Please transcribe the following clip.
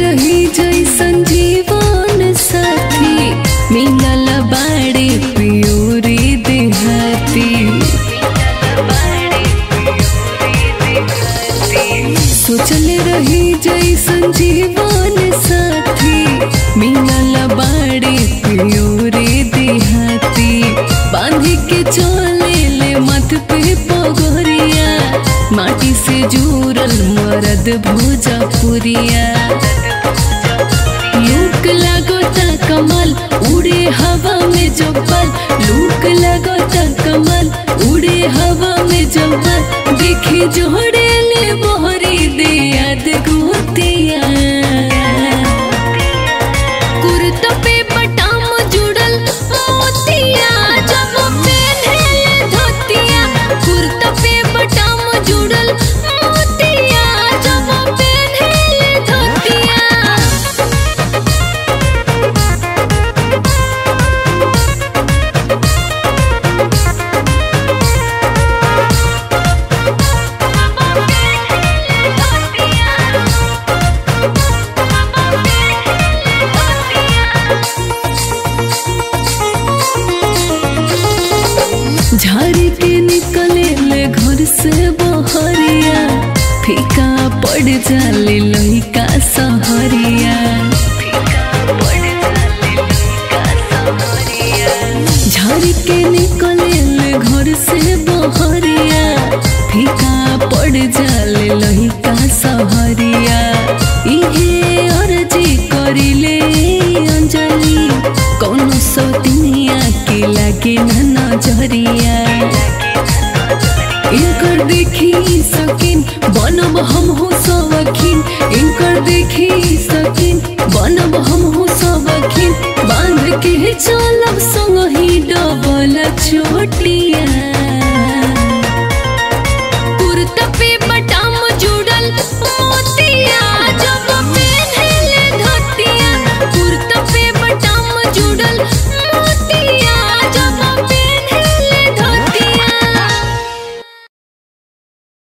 रही जैसन जीवन साथी मिलल बाड़े पियोरे देहाती सोचल रही जैसन जीवन साथी मिलल बाड़े पियोरे देहाती बांध के चले ले मत पे पगोरिया माटी से जुड़ल मरद भोजपुरिया लूक लगोता कमल उड़े हवा में जब्बल लूक लगोता कमल उड़े हवा में जब्बल देखे जोड़े ले बोहरी दे याद गोतिया कुर्ता पे बटाम जुड़ल मोतिया जब पहने धोतिया कुर्ता पे बटाम जुड़ल मोतिया जब पहने धोतिया झाड़ी के निकले ले घर से बहरिया फीका पड़ जाले लइका सहरिया झाड़ी के निकले ले घर से बहरिया फीका पड़ जाले लइका सहरिया इहे अर्जी करिले अंजलि कौनो सौतिनिया के लागे न नजरिया इनकर देखी सकिन बनब हम हो सवखिन इनकर देखी सकिन बनब हम हो सवखिन बांध के चलब संग ही डबल छोटिया